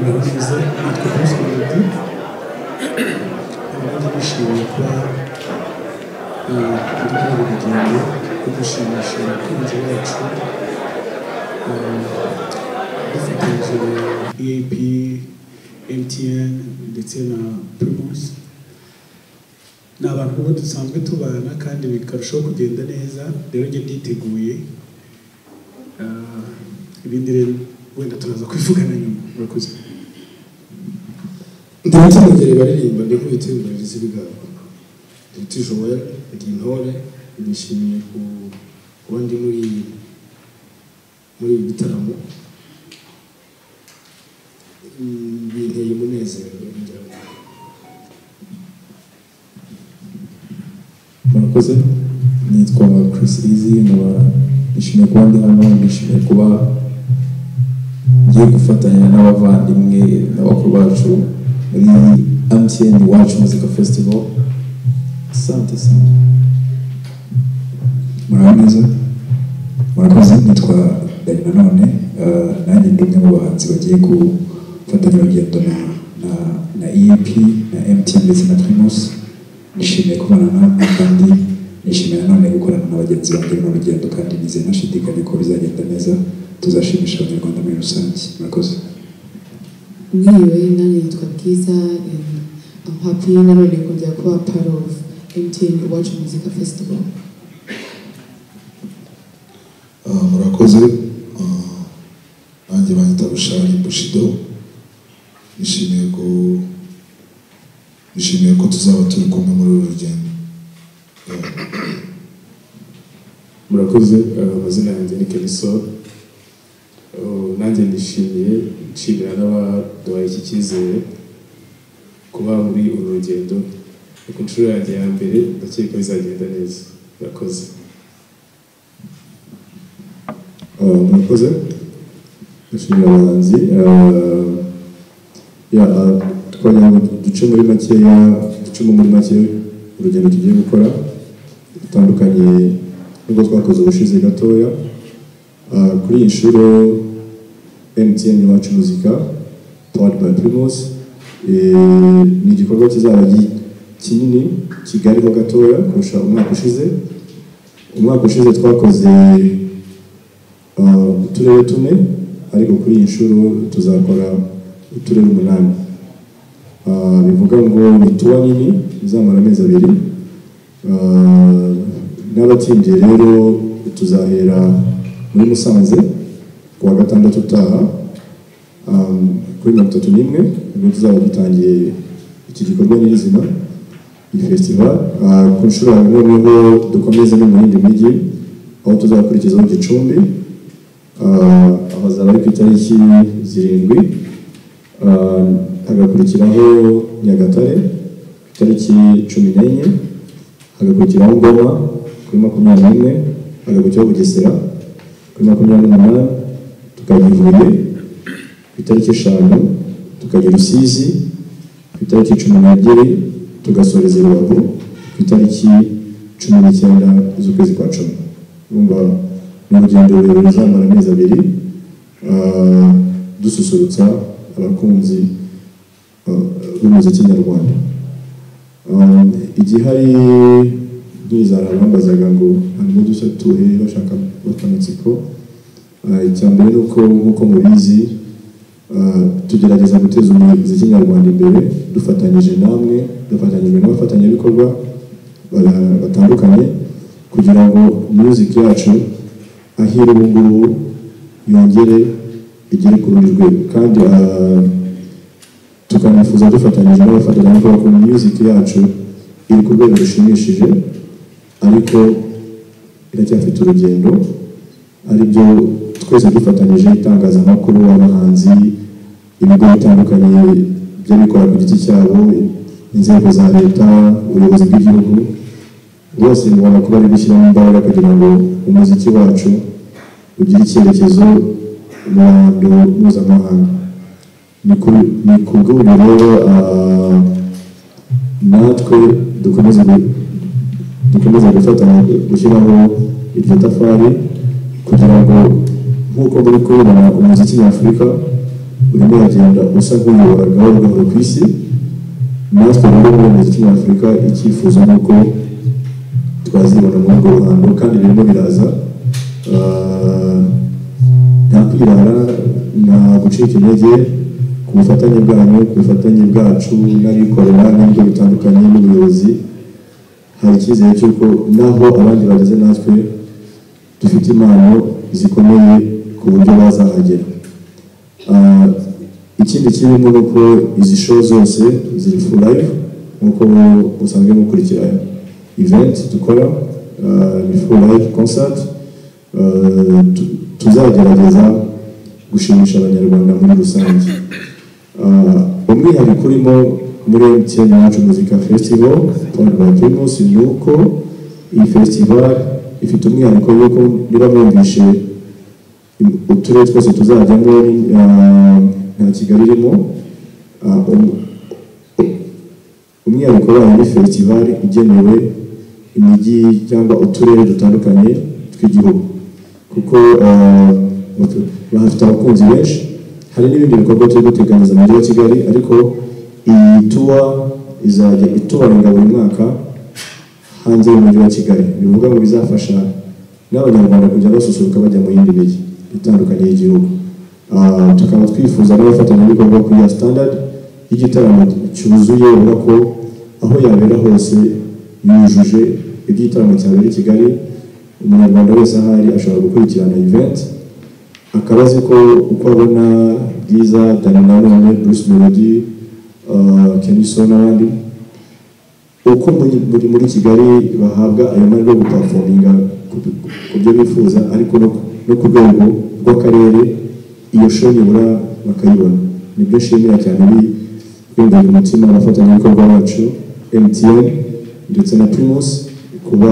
yahuriza entreprise collective abandi bishimiye kuba kuri kano rugendo rwo gushimisha abakunzi bacu dufatanyije eap mtn ndetse na primus ni abantu ubu dusanzwe tubana kandi bikarushaho kugenda neza rero njye nditeguye Ah, ibindi rero wenda turaza kwivugana nyuma murakoze ndetse umugeri baririmba ndikubita ibirezi bwabo ndetse joel ndi intore nishimiye ku- kuba ndi muri muri ibi bitaramo Mm, binteye umunezero ngira ngo. murakoze nitwa Chris Easy nkaba nishimiye kuba ndi hano nishimiye kuba ngiye gufatanya n'abavandimwe n'abakuru bacu muri MTN Iwacu Muzika Festival asante sana muraho neza murakoze nitwa dani nanone eh, nanjye ndi umwe mu bahanzi bagiye gufatanya urugendo na na na eap na mtn ndetse na primus nishimiye kubana namwe kandi nishimiye nanone gukorana na bagenzi banjye mu rugendo kandi nizeye ntashidikanye ko bizagenda neza tuzashimisha abanyarwanda muri rusange murakoze mwiriwe nanjye yitwa bwiza and I'm happy nanone kongera kuba part of MTN Iwacu Muzika Festival Ah, murakoze Ah, nanjye banyita rushari bushido nishimiye ko nishimiye ko tuzaba turi kumwe muri uru rugendo murakoze eh, amazina yanjye ni kemiso Oh, nanjye ndishimiye nshimira n'abaduhaye iki cyizere kuba muri uru rugendo ni ku nshuro yanjye ya mbere ndakeka bizagenda neza murakoze Uh, murakoze ndashimira abahanzi Uh, yeah, uh, twagira ngo duce muri makeya ducemo muri make urugendo tugiye gukora rutandukanye n'ubwo twakoze ubushize gatoya Uh, kuri iyi nshuro mtn iwacu muzika powered by primus Eh, ni igikorwa kizaba gi- kinini kigariho gatoya kurusha umwaka ushize umwaka ushize twakoze Uh, uturere tune ariko kuri iyi nshuro tuzakora uturere umunani Uh, bivuga ngo ni tuwa nini izamara amezi abiri Uh, n'abatsindiye rero tuzahera muri musanze ku wa gatandatu utaha Um, kuri mirongo itatu n'imwe nibwo tuzaba dutangiye iki gikorwa nyirizina iyi festival Uh, ku nshuro ya noneho dukomeze no mu yindi mijyi aho tuzakurikizaho gicumbi Ah, abazaba ari ku itariki zirindwi Ah, hagakurikiraho nyagatare ku itariki cumi n'enye hagakurikiraho ngoma kuri makumyabiri n'imwe hagakurikiraho bugesera kuri makumyabiri n'umunani tukajya ibuye ku itariki eshanu tukajya rusizi ku itariki cumi n'ebyiri tugasoreza i rubavu ku itariki cumi n'icyenda z'ukwezi kwa cumi urumva ni urugendo rurerure ruzamara amezi abiri ah, dususurutsa abakunzi ah, b'umuziki nyarwanda Ah, igihari ntizara bambazaga ngo harimo udushya tuhe bashaka kubaka amatsiko Ah, icya mbere ni uko nk'uko mubizi Uh, tugerageza guteza umuziki nyarwanda imbere dufatanyije namwe dufatanyije n'abafatanyabikorwa bara- batandukanye kugira ngo music yacu ahera ubu ngubu yongere igere ku rundi rwego kandi uh, tukanifuza dufatanyije n'abafatanyabikorwa ko music yacu iri ku rwego rushimishije ariko iracyafite urugendo aribyo twese dufatanyije itangazamakuru abahanzi ibigo bitandukanye by'abikora ku giti cyabo inzego za leta ubuyobozi bw'igihugu bose bibona ko bari gushyiramo imbaraga kugira ngo umuziki wacu ugire icyerekezo mu ruhando mpuzamahanga ni ku- ni ku bw'ubu rero ah, natwe dukomeze gu- dukomeze gufatanya gushyiraho iryo tafari kugira ngo nk'uko muri kubona umuziki nyafurika urimo uragenda usa nk'uyobora gahoro gahoro ku isi natwe rero muri muziki nyafurika icyifuzo ni uko twazibona muri urwo ruhando kandi birimo biraza Ah, nta kwirara nta gucika intege ku bufatanye bwanyu ku bufatanye bwacu n'abikorera n'ibigo bitandukanye n'ubuyobozi hari icyizere cy'uko naho abandi bageze natwe dufite impano zikomeye ku buryo bazahagera Ah, ikindi kirimo ni uko izi show zose ziri for life nk'uko musanzwe mukurikira event dukora ah, ni for life concert Ah, tu- tuzagerageza gushimisha abanyarwanda muri rusange Ah, umwihariko urimo muri MTN yacu muzika festival Paul by Primus ni uko iyi festival ifite umwihariko yuko niba mwumvishe uturere twose tuzajyamo ah, nta kigali irimo ah, um- umwihariko wayo ni festival igenewe imijyi cyangwa uturere dutandukanye tw'igihugu kuko ah, batu- bahafite abakunzi benshi hari n'ibindi bikorwa turi guteganyiriza mu mujyi wa kigali ariko iyi tuwa izajya itubarinda buri mwaka hanze y'umujyi wa kigali bivuga ngo bizafasha n'abanyarwanda kujya basusuruka bajya mu yindi mijyi itandukanye y'igihugu Ah, tukaba twifuza n'abafatanyabikorwa kuri ya standard y'igitaramo cyuzuye ubona ko aho yabera hose yujuje ibyo igitaramo cyabera i kigali umunyarwanda wese ahari ashobora gukurikirana event akaba azi ko uko abona bwiza dani nanone bruce melody ah, keniso n'abandi uko muri muri- muri Kigali bahabwa ayo mahirwe yo guparafominga ku ku byo bifuza ariko no ku- no ku rwego rw'akarere iyo show nibura bakayibona nibyo nshimira cyane bi- biyongera umutima abafatanyabikorwa bacu MTN ndetse na Primus kuba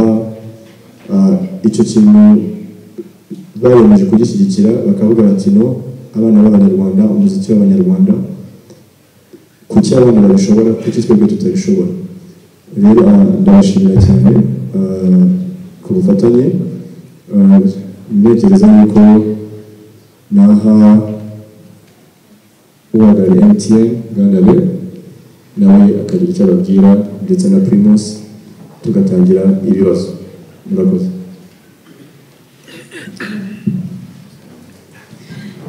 ah, icyo kintu bayemeje kugishyigikira bakavuga bati no abana b'abanyarwanda umuziki w'abanyarwanda kuki abana babishobora kuki twebwe tutabishobora rero ah, ndabashimira cyane ah, ku bufatanye Ah, ntekereza yuko naha uhagarariye mtn gandabe nawe akagira icyo ababwira ndetse na primus tugatangira ibibazo murakoze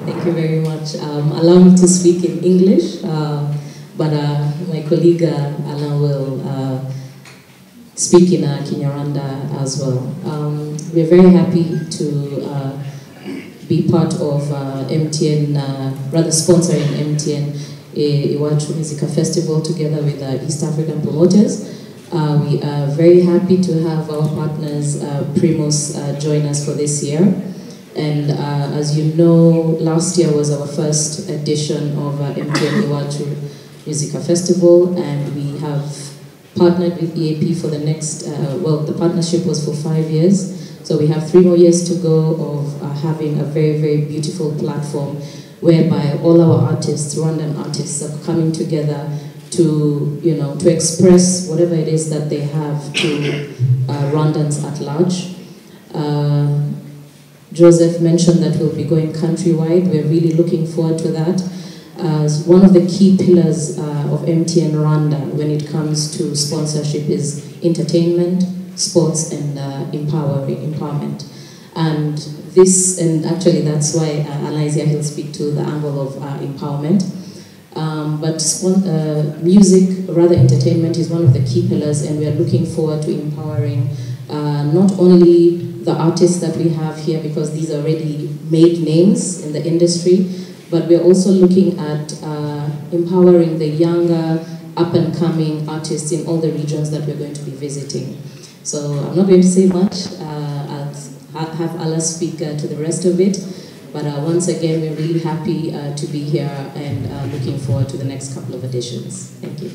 Thank you very much. Um, allow me to speak in English, uh, but uh, my colleague uh, Alan will uh, speak in uh, Kinyaranda as well. Um, we're very happy to uh, be part of uh, MTN, uh, rather sponsoring MTN I- Iwachu Musica Festival together with uh, East African promoters. Uh, we are very happy to have our partners uh, Primus uh, join us for this year. And uh, as you know, last year was our first edition of uh, MTN Iwachu Musica Festival, and we have partnered with EAP for the next, uh, well, the partnership was for five years. So we have three more years to go of uh, having a very, very beautiful platform whereby all our artists, Rwandan artists, are coming together to, you know, to express whatever it is that they have to uh, Rwandans at large. Uh, Joseph mentioned that we'll be going countrywide. We're really looking forward to that as one of the key pillars uh, of MTN Rwanda when it comes to sponsorship is entertainment, sports, and uh, empower, empowerment. And this, and actually that's why uh, Alizia, he'll speak to the angle of uh, empowerment. Um, but spon- uh, music, rather entertainment, is one of the key pillars, and we are looking forward to empowering uh, not only the artists that we have here, because these are already made names in the industry, but we're also looking at uh, empowering the younger up and coming artists in all the regions that we're going to be visiting. So I'm not going to say much. Uh, I'll s- ha- have Allah speak uh, to the rest of it. But uh, once again, we're really happy uh, to be here and uh, looking forward to the next couple of editions. Thank you.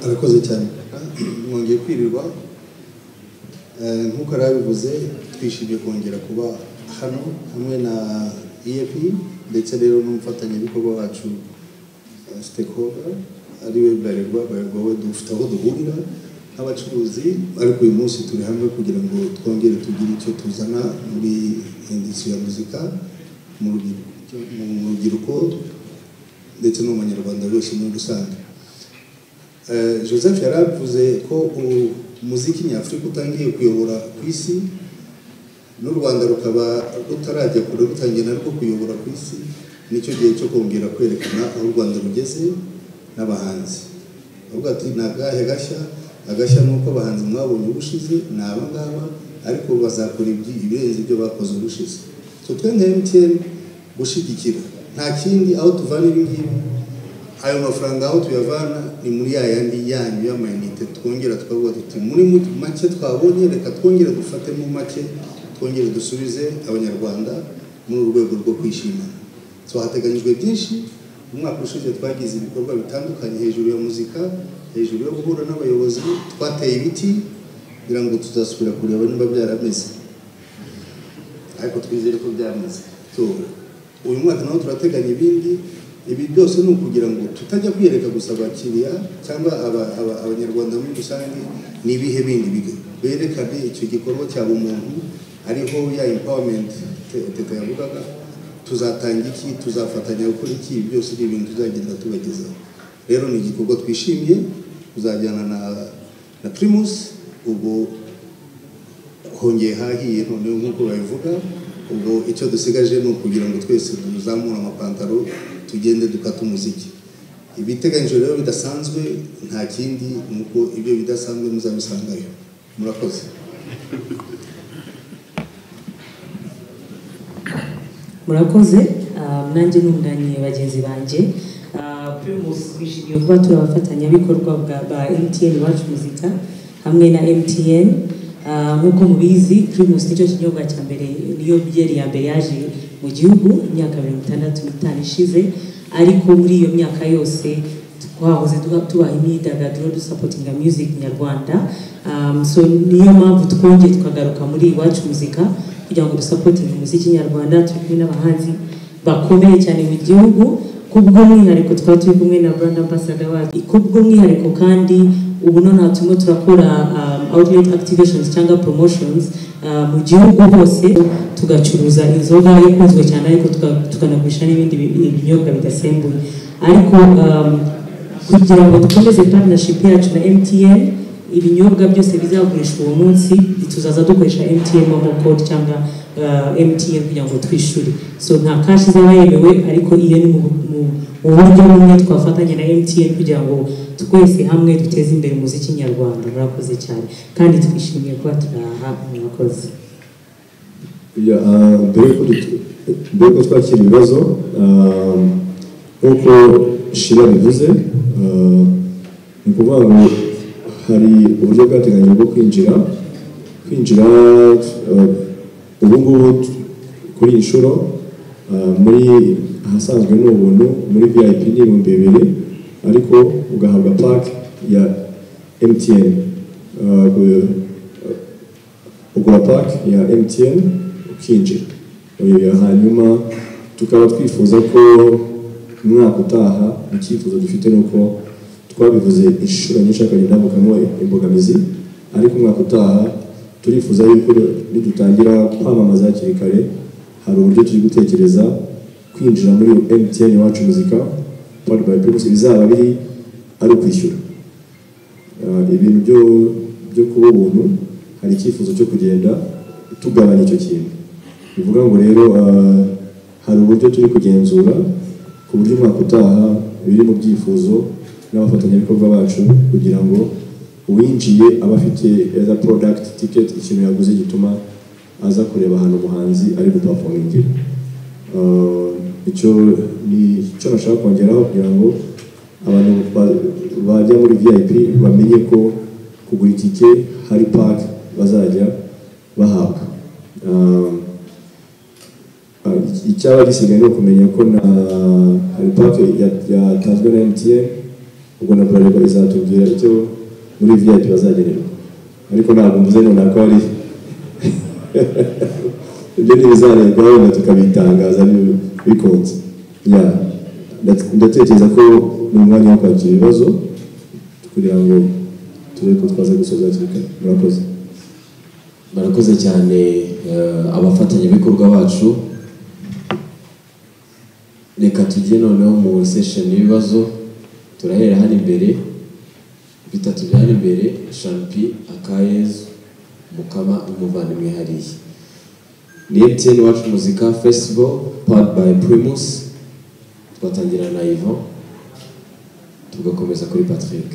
arakoze cyane mwongeye kwirirwa Eh, nk'uko yari abivuze twishimiye kongera kuba hano hamwe na ef ndetse rero n'umufatanyabikorwa wacu eh, stakeholder ariwe bralirwa bralirwa we dufite aho duhurira nk'abacuruzi ariko uyu munsi turi hamwe kugira ngo twongere tugire icyo tuzana muri indisiyo ya muzika mu rubyiruko mu rubyiruko ndetse no mu banyarwanda bose muri rusange Eh, joseph yari avuze ko u- umuziki nyafurika utangiye kuyobora ku isi n'u rwanda rukaba rutarajya kure rutangiye narwo kuyobora ku isi nicyo gihe cyo kongera kwerekana aho u rwanda rugeze n'abahanzi avuga ati ni agahe gashya agashya ni uko abahanzi mwabonye ubushize ni aba ngaba ariko bazakora ibyi- ibirenze ibyo bakoze ubushize so twe nka mtn gushyigikira nta kindi aho tuvana ibi ngibi ayo mafaranga aho tuyavana ni muri ya yandi yanyu y'amayinite twongera twavuga tuti muri mu- make twabonye reka twongere dufate mu make twongere dusubize abanyarwanda muri urwego rwo kwishimana so hateganyijwe byinshi umwaka ushize twagize ibikorwa bitandukanye hejuru ya muzika hejuru yo guhura n'abayobozi twateye ibiti kugira ngo tuzasubira kureba niba byarameze ariko twizere ko byamaze So, uyu mwaka naho turateganya ibindi ibi byose ni ukugira ngo tutajya kwiyereka gusa abakiriya cyangwa aba- aba- abanyarwanda muri rusange ni ibihe bindi biga- berekane icyo gikorwa cyaba umuntu ariho ya empowerment te- teta yavugaga tuzatanga iki tuzafatanya gukora iki ibi byose ni ibintu tuzagenda tubagezaho rero ni igikorwa twishimiye tuzajyana na na primus ubwo hongeye hahiye noneho nk'uko babivuga ubwo icyo dusigaje ni ukugira ngo twese tuzamure amapantaro tugende dukata umuziki ibiteganyijwe rero bidasanzwe nta kindi ni uko ibyo bidasanzwe muzabisangayo murakoze murakoze um, nanjye n'umudanye bagenzi banjye Uh, primus twishimiye kuba turi abafatanyabikorwa bwa ba mtn iwacu muzika hamwe na mtn Uh, nk'uko mubizi primus nicyo kinyobwa cya mbere niyo byeri ya mbere yaje mu gihugu imyaka mirongo itandatu n'itanu ishize ariko muri iyo myaka yose twahoze tuba- tubaha imyidagaduro dusapotinga music nyarwanda um, so niyo mpamvu twongeye tukagaruka muri iwacu muzika kugira ngo dusapotinge umuziki nyarwanda turi kumwe n'abahanzi bakomeye cyane mu gihugu kubw'umwihariko twaba turi kumwe na brand ambassador wacu kubw'umwihariko kandi ubu nonaha turimo turakora um, outlet activations cyangwa promotions uh, mu gihugu hose tugacuruza inzoga ikunzwe cyane ariko tuka- tukanagurisha n'ibindi bi- binyobwa bidasembuye ariko um, kugira ngo dukomeze partnership yacu na MTN ibinyobwa byose bizagurishwa uwo munsi tuzaza dukoresha MTN momo code cyangwa uh, MTN kugira ngo twishyure so nta cash izaba yemewe ariko iyo ni mu mu- mu buryo bumwe twafatanya na MTN kugira ngo twese hamwe duteze imbere umuziki nyarwanda murakoze cyane kandi twishimiye kuba turaha murakoze Ya, ah, mbere y'uko du- mbere y'uko twakira ibibazo ah, nk'uko shira bivuze ah, ni ukuvuga ngo hari uburyo bwateganyijwe bwo kwinjira kwinjira ah, ubu ngubu t- kuri iyi nshuro ah, muri ahasanzwe ni ubuntu muri vip ni ibihumbi bibiri ariko ugahabwa pake ya mtn Ah, gu- ugura pake ya MTN ukinjira Oya, hanyuma tukaba twifuza ko umwaka utaha icyifuzo dufite ni uko twabivuze inshuro nyinshi akagenda havukamo imbogamizi ariko umwaka utaha turifuza yuko nidutangira kwamamaza hakiri kare hari uburyo turi gutekereza kwinjira muri MTN iwacu muzika powered by Primus bizaba biri ari ukwishyura Ah, ibintu byo byo kuba ubuntu hari icyifuzo cyo kugenda tugabanya icyo kintu bivuga ngo rero ah, hari uburyo turi kugenzura ku buryo umwaka utaha biri mu byifuzo n'abafatanyabikorwa bacu kugira ngo uwinjiye aba afite either product ticket ikintu yaguze gituma aza kureba ahantu umuhanzi ari gupafomingira Ah, icyo ni icyo nashaka kongeraho kugira ngo abantu ba- bajya muri vip bamenye ko kugura itike hari pake bazajya bahabwa Ah, ah, icyaba gisigaye ni ukumenya ko na hari pake ya- yatanzwe na mtn ubwo na bralirwa izatubwira icyo muri vip bazagenerwa ariko ntabwo mvuze nonaha ko hari ibyo ntibizarebwa wenda tukabitangaza bi- bikunze Ya, ndat- ndatekereza ko ni umwanya wo kwakira ibibazo kugira ngo turebe ko twaza gusoza hakiri kare murakoze murakoze cyane eh, abafatanyabikorwa bacu reka tujye noneho mu session y'ibibazo turahera hano imbere bitatu byari imbere shampi akayezu mukama umuvandimwe hariya ni mtn wacu muzika festival powered by primus twatangira na ivan tugakomeza kuri patrick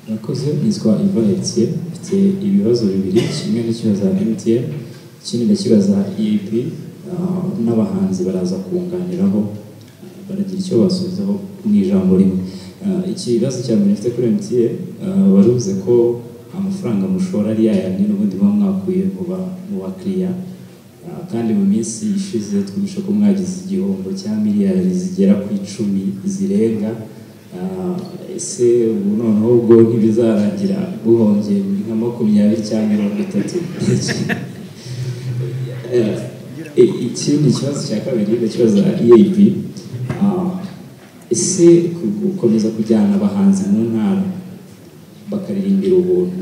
murakoze nitwa ivan etier mfite ibibazo bibiri kimwe n'ikibazo mtn ikindi ndakibaza eap ah, n'abahanzi baraza kunganiraho baragira icyo basubizaho mu ijambo rimwe Ah, ikibazo cya mbere mfite kuri mtn ah, waruvuze ko amafaranga mushora ari yayandi n'ubundi muba mwakuye mu ba- mu bakiriya Ah, kandi mu minsi ishize twumvishe ko mwagize igihombo cya miliyari zigera ku icumi zirenga Ah, ese ubu noneho ubwo ntibizarangira buhombye nka makumyabiri cyangwa mirongo itatu Eh, ikindi kibazo cya kabiri ndakibaza EAP Ah, ese ku- gukomeza kujyana abahanzi mu ntara bakaririmbira ubuntu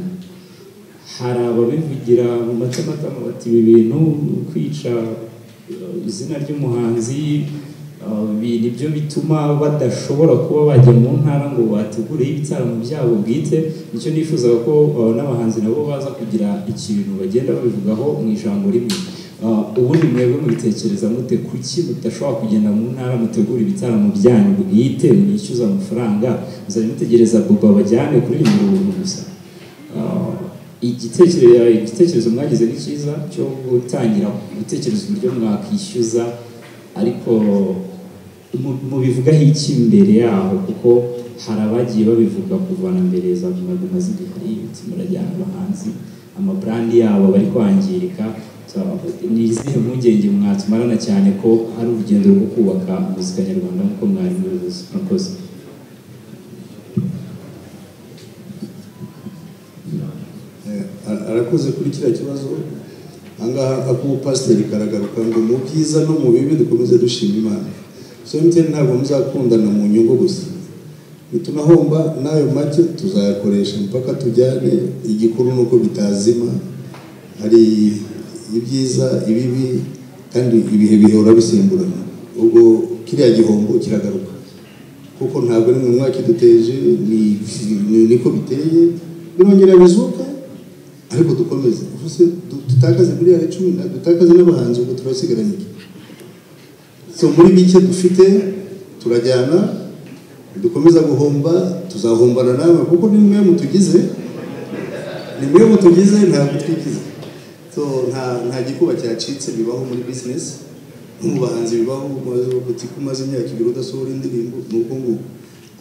hari ababivugira mu matamatama bati ibi bintu kwica eh, izina ry'umuhanzi eh, ibi ni byo bituma badashobora kuba bajya mu ntara ngo bategureho ibitaramo byabo bwite nicyo nifuzaga ko eh, n'abahanzi nabo baza kugira ikintu bagenda babivugaho mu ijambo rimwe Ah, ubundi mwebwe mubitekereza mute kuki mudashobora kugenda mu ntara mutegura ibitaramo byanyu bwite mwishyuza amafaranga muzajya mutegereza buba bajyane kuririmba ubuntu gusa Ah, igitekerezo igitekerezo mwagize ni cyiza cyo gutangira gutekereza uburyo mwakwishyuza ariko mu- mubivugaho iki mbere yaho kuko hari abagiye babivuga kuva na mbere za guma guma z'igihari ibiti murajyana abahanzi amabrandi yabo bari kwangirika So, ni izihe mpungenge mwatumarana cyane ko hari urugendo rwo kubaka muzika nyarwanda nk'uko mwari mubivuze murakoze Eh, arakoze kuri kiriya kibazo ahangaha ak'ubupasiteri karagaruka ngo mu byiza no mu bibi dukomeze dushima imana so mtn ntabwo muzakundana mu nyungu gusa nitunahomba n'ayo make tuzayakoresha mpaka tujyane igikuru nuko bitazima hari ibyiza ibibi kandi ibihe bihora bisimburana ubwo kiriya gihombo kiragaruka kuko ntabwo ari mu mwaka iduteje ni- ni- niko biteye birongera bizuka ariko dukomeze uvuze du- dutakaze miliyari cumi na dutakaze n'abahanzi ubwo turasigaranye iki so muri bike dufite turajyana dukomeza guhomba tuzahombana nawe kuko ni mwe mutugize ni mwe mutugize ntabwo twigize so nta nta gikuba cyacitse bibaho muri bizinesi no mu bahanzi bibaho umaze uti ko umaze imyaka ibiri udasohora indirimbo ni uko nguko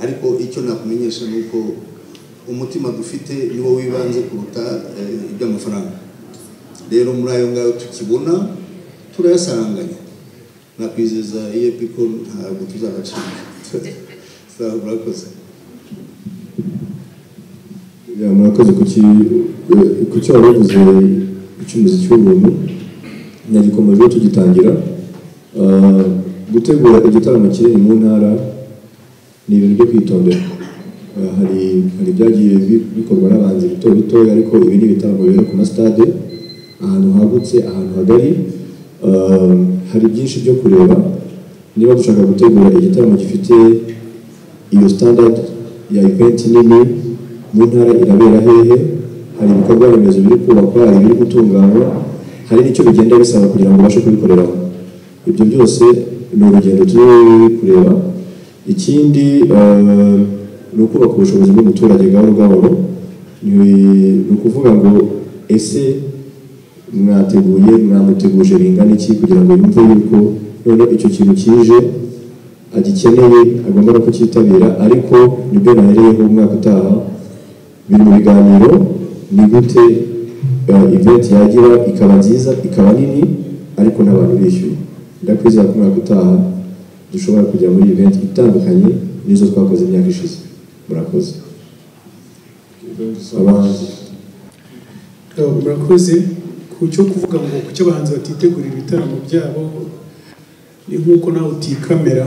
ariko icyo nakumenyesha ni uko umutima dufite niwo wibanze kuruta eh, iby'amafaranga rero muri ayo ngayo tukibona turayasanganya nakwizeza iyo ko ntabwo tuzabacika Sawa, murakoze Ya, murakoze ku ki eh, ku cyo wavuze icyumuzi cy'ubuntu nyagikomeje tugitangira Ah, gutegura igitaramo kinini mu ntara ni ibintu byo kwitondera Ah, hari hari ibyagiye bi- bikorwa n'abanzi bito bitoya ariko ibi ni ibitaramo bibera ku masitade ahantu hagutse ahantu hagari Ah, hari byinshi byo kureba niba dushaka gutegura igitaramo gifite iyo standard ya event nini mu ntara irabera hehe hari ibikorwa remezo biri kubakwa hari ibiri gutunganywa hari n'icyo bigenda bisaba kugira ngo ubashe kubikoreraho ibyo byose ni urugendo turi kureba ikindi eh, ni ukubaka ubushobozi bw'umuturage gahoro gahoro Ni- ni ukuvuga ngo ese mwateguye mwamuteguje bingana iki kugira ngo yumve yuko noneho icyo kintu kije agikeneye agomba no kucyitabira ariko nibyo nahereyeho umwaka utaha biri mu biganiro ni gute eh, event yagira ikaba nziza ikaba nini ariko n'abantu bishyuye ndakwizera ko umwaka utaha dushobora kujya muri event itandukanye n'izo twakoze imyaka ishize murakoze abahanzi Yego, murakoze ku cyo kuvuga ngo kuki abahanzi batitegurira ibitaramo byabo ni nk'uko nawe utikamera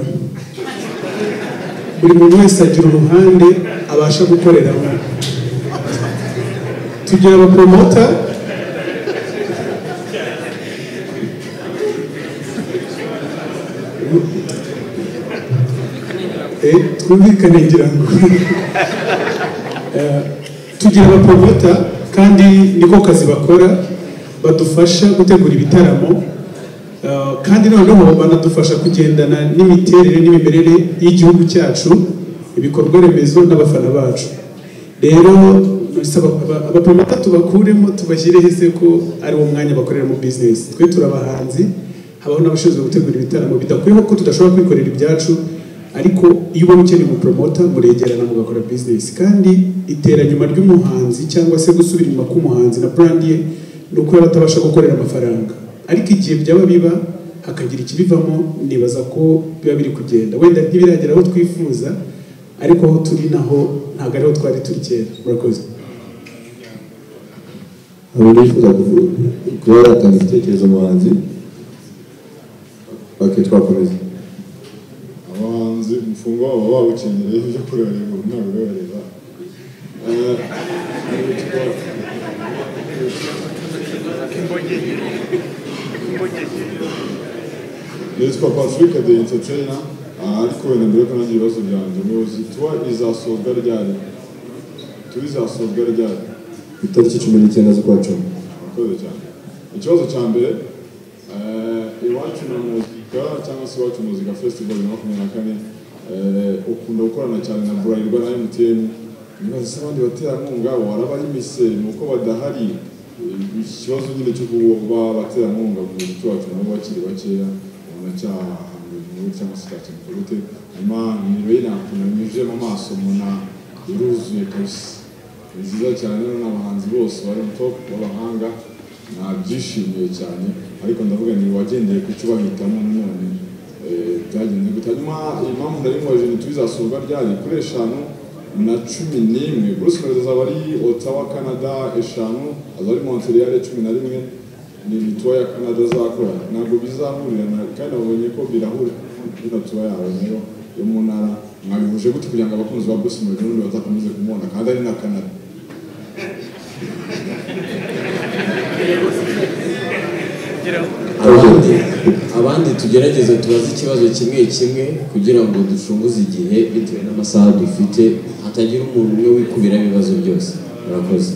buri muntu wese agira uruhande abasha gukoreramo tugira abapromota twumvikane ngira ngo Eh, tugira abaprovota kandi niko kazi bakora badufasha gutegura ibitaramo Eh, kandi noneho banadufasha kugendana n'imiterere n'imimerere y'igihugu cyacu ibikorwa remezo n'abafana bacu rero bisaba aba- abaprovota tubakuremo tubashyire hese ko ari wo mwanya bakoreramo bizinesi twe turi abahanzi habaho n'abashinzwe gutegura ibitaramo bidakwiye ko tudashobora kwikorera ibyacu ariko iyo ubona ukeneye umupromota muregerana mugakora bizinesi kandi iteranyuma ry'umuhanzi cyangwa se gusubira inyuma k'umuhanzi na brand ye ni uko yaba atabasha gukorera amafaranga ariko igihe byaba biba hakagira ikibivamo nibaza ko biba biri kugenda wenda ntibiragera aho twifuza ariko aho turi naho ntabwo ariho twari turi kera murakoze abantu bifuza kuvu- kuba batanga igitekerezo umuhanzi ok twakomeza abahanzi umufungwa wabo babukenyere ibyo kureba ubu ntabwo ureba nitwa patrick de entertainer Ah, ariko wenda mbere yuko nanjye ibibazo byanjye umuyobozi tuwa izasozwa ryari tuwa izasozwa ryari ku itariki cumi n'icyenda z'ukwa cumi murakoze cyane ikibazo cya mbere eh, iwacu na muzika cyangwa se iwacu muzika festival bibiri na makumyabiri na kane eh, ukunda gukorana cyane na burarirwa na emutiyeni nibaza se abandi baterankunga warabayimise ni uko badahari Eh, ikibazo nyine cyo kuba abaterankunga mu muziki wacu nabo bakiri bakeya ubona cyahanga inkuru cyangwa se cyakemurwa gute hanyuma nimero y'inakuna nyujije mu maso mbona iruzuye kabisa ni nziza cyane rero n'abahanzi bose bari mu top b'abahanga nabyishimiye cyane ariko ndavuga ni wagendeye ku cyo bahitamo nanone eh, byagenze gute hanyuma impamvu ndabimubaje ni tubizasurwa ryari kuri eshanu na cumi n'imwe bruce melody azaba ari otawa canada eshanu azaba ari montreal cumi na rimwe ni mituwa ya canada azakora ntabwo bizahurirana kandi nabonye ko birahura n'ino tuba yawe nayo yo mu ntara mwabihuje gute kugira ngo abakunzi ba bruce melody n'ubundi batakomeze kumubona kandi ari na canada abandi abandi tugerageze tubaze ikibazo kimwe kimwe kugira ngo ducunguze igihe bitewe n'amasaha dufite hatagira umuntu umwe wikubira ibibazo byose murakoze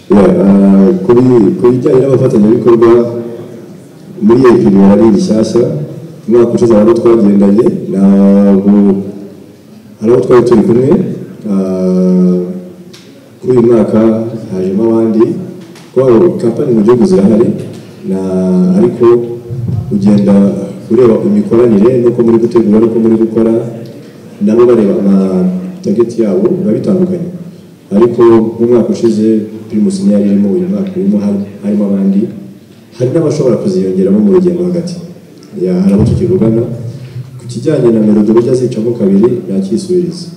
Ya, ah, kuri ku bijyanye n'abafatanyabikorwa muri iyi pimira ari rishyashya umwaka ushize hari abo twagendanye ntabwo hari abo twari turi kumwe ah, kuri uyu mwaka hajemo abandi kwabo kampani mu gihugu zirahari na ariko ugenda ureba imikoranire n'uko muri gutegura n'uko muri gukora nabo bareba amatageti yabo biba bitandukanye ariko nk'umwaka ushize primus niyo yari irimo uyu mwaka urimo har- harimo abandi hari n'abashobora kuziyongeramo mu rugendo hagati Ya, hari abo tukivugana ku kijyanye na melodi burya zicamo kabiri yakisubiriza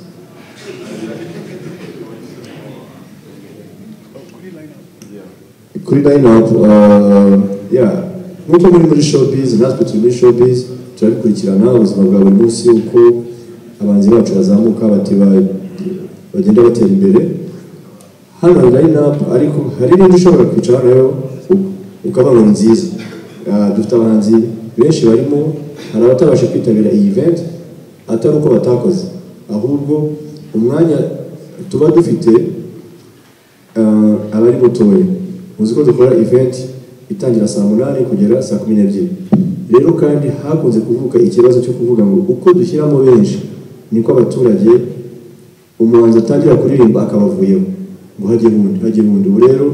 kuri line up uh, yeah nk'uko muri muri showbiz natwe turi muri showbiz turabikurikirana ubuzima bwa buri munsi uko abanzi bacu bazamuka bati ba- bagenda batera imbere hano hari line up ariko hari n'indi ushobora kwicara nayo u- ukavuga ngo ni nziza Ah, dufite abahanzi benshi barimo hari abatabasha kwitabira iyi event atari uko batakoze ahubwo umwanya tuba dufite ah, aba ari mutoya uzi ko dukora event itangira saa munani kugera saa kumi n'ebyiri rero kandi hakunze kuvuka ikibazo cyo kuvuga ngo uko dushyiramo benshi niko abaturage umuhanzi atangira kuririmba akabavuyeho ngo hajye wundi hajye wundi ubu rero